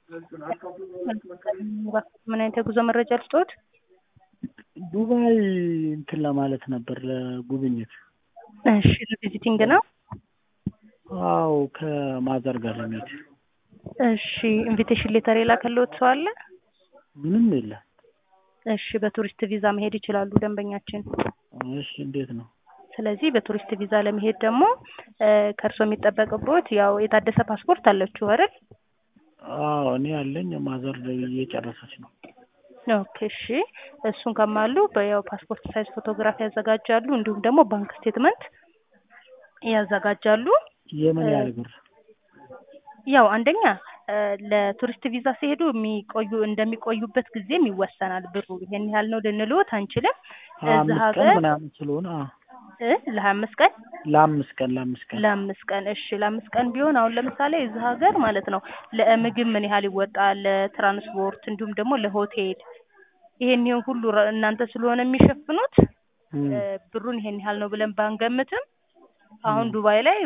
ምን አይነት የጉዞ መረጃ ልስጥዎት? ዱባይ እንትን ለማለት ነበር ለጉብኝት። እሺ ቪዚቲንግ ነው? አዎ ከማዘር ጋር ለመሄድ። እሺ ኢንቪቴሽን ሌተር የላከልዎት ሰው አለ? ምንም የለም። እሺ በቱሪስት ቪዛ መሄድ ይችላሉ ደንበኛችን። እሺ እንዴት ነው? ስለዚህ በቱሪስት ቪዛ ለመሄድ ደግሞ ከእርሶ የሚጠበቅቦት ያው የታደሰ ፓስፖርት አለችው አይደል? አዎ እኔ ያለኝ ማዘር እየጨረሰች ነው። ኦኬ እሺ እሱን ከማሉ በያው ፓስፖርት ሳይዝ ፎቶግራፍ ያዘጋጃሉ እንዲሁም ደግሞ ባንክ ስቴትመንት ያዘጋጃሉ። የምን ያህል ብር? ያው አንደኛ ለቱሪስት ቪዛ ሲሄዱ የሚቆዩ እንደሚቆዩበት ጊዜም ይወሰናል ብሩ ይሄን ያህል ነው ልንልዎት አንችልም። እዚህ አምስት ቀን ሀገር ምናምን ስለሆነ አዎ። እ ለሀያ አምስት ቀን ለአምስት ቀን ለአምስት ቀን ለአምስት ቀን እሺ ለአምስት ቀን ቢሆን አሁን ለምሳሌ እዚህ ሀገር ማለት ነው ለምግብ ምን ያህል ይወጣል፣ ለትራንስፖርት እንዲሁም ደግሞ ለሆቴል ይሄን ይሄን ሁሉ ረ- እናንተ ስለሆነ የሚሸፍኑት እም፣ እ ብሩን ይሄን ያህል ነው ብለን ባንገምትም አሁን ዱባይ ላይ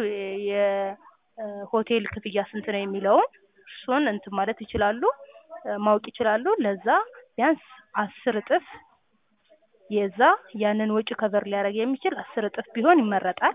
የሆቴል ክፍያ ስንት ነው የሚለውን እሱን እንትን ማለት ይችላሉ እ ማወቅ ይችላሉ። ለዛ ቢያንስ አስር እጥፍ የዛ ያንን ወጪ ከቨር ሊያደርግ የሚችል አስር እጥፍ ቢሆን ይመረጣል።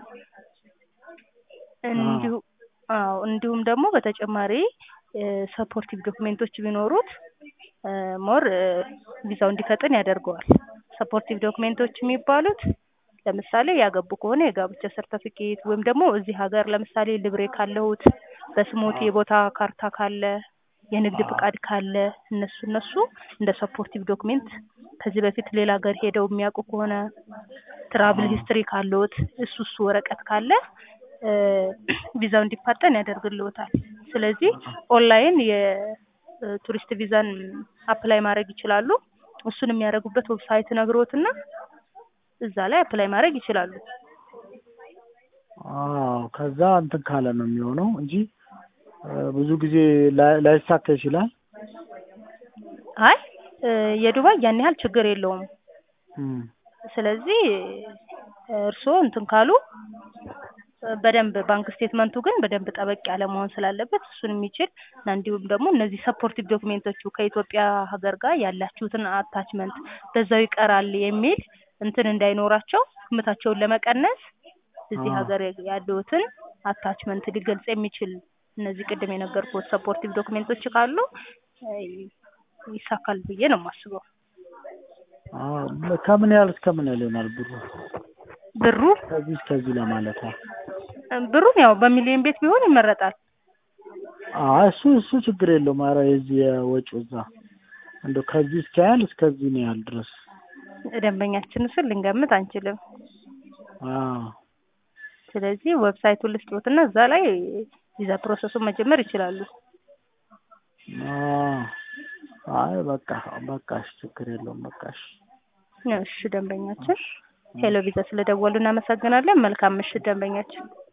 እንዲሁ አዎ እንዲሁም ደግሞ በተጨማሪ ሰፖርቲቭ ዶክሜንቶች ቢኖሩት ሞር ቪዛው እንዲፈጥን ያደርገዋል። ሰፖርቲቭ ዶክሜንቶች የሚባሉት ለምሳሌ ያገቡ ከሆነ የጋብቻ ሰርተፊኬት ወይም ደግሞ እዚህ ሀገር ለምሳሌ ልብሬ ካለሁት በስሞት የቦታ ካርታ ካለ የንግድ ፍቃድ ካለ እነሱ እነሱ እንደ ሰፖርቲቭ ዶክሜንት ከዚህ በፊት ሌላ ሀገር ሄደው የሚያውቁ ከሆነ ትራቭል ሂስትሪ ካለዎት እሱ እሱ ወረቀት ካለ እ ቪዛው እንዲፋጠን ያደርግልዎታል። ስለዚህ ኦንላይን የቱሪስት ቪዛን አፕላይ ማድረግ ይችላሉ። እሱን የሚያደርጉበት ዌብሳይት ነግሮትና እዛ ላይ አፕላይ ማድረግ ይችላሉ። አዎ ከዛ እንትን ካለ ነው የሚሆነው እንጂ እ ብዙ ጊዜ ላይ- ላይሳካ ይችላል። አይ እ የዱባይ ያን ያህል ችግር የለውም። እም፣ ስለዚህ እርስዎ እንትን ካሉ እ በደንብ ባንክ ስቴትመንቱ ግን በደንብ ጠበቅ ያለ መሆን ስላለበት እሱን የሚችል እና እንዲሁም ደግሞ እነዚህ ሰፖርቲቭ ዶክሜንቶቹ ከኢትዮጵያ ሀገር ጋር ያላችሁትን አታችመንት በዛው ይቀራል የሚል እንትን እንዳይኖራቸው ግምታቸውን ለመቀነስ እዚህ አዎ። ሀገር ያለዎትን አታችመንት ሊገልጽ የሚችል እነዚህ ቅድም የነገርኩት ሰፖርቲቭ ዶክሜንቶች ካሉ እ ይሳካል ብዬ ነው የማስበው። አዎ ከምን ያህል እስከ ምን ያህል ይሆናል ብሩ? ብሩ ከዚህ እስከዚህ ለማለት ነው። ብሩን ያው በሚሊዮን ቤት ቢሆን ይመረጣል። አይ እሱ እሱ ችግር የለውም። ኧረ የዚህ የወጪው እዛ እንደው ከዚህ እስከ ያህል እስከዚህ ነው ያህል ድረስ ደንበኛችን እሱን ልንገምት አንችልም። አዎ ስለዚህ ዌብሳይቱን ልስጥዎትና እዛ ላይ ቪዛ ፕሮሰሱን መጀመር ይችላሉ። አዎ አይ በቃ በቃ እሺ ችግር የለውም በቃ እሺ እሺ ደንበኛችን ሄሎ ቪዛ ስለደወሉ እናመሰግናለን። መልካም ምሽት ደንበኛችን።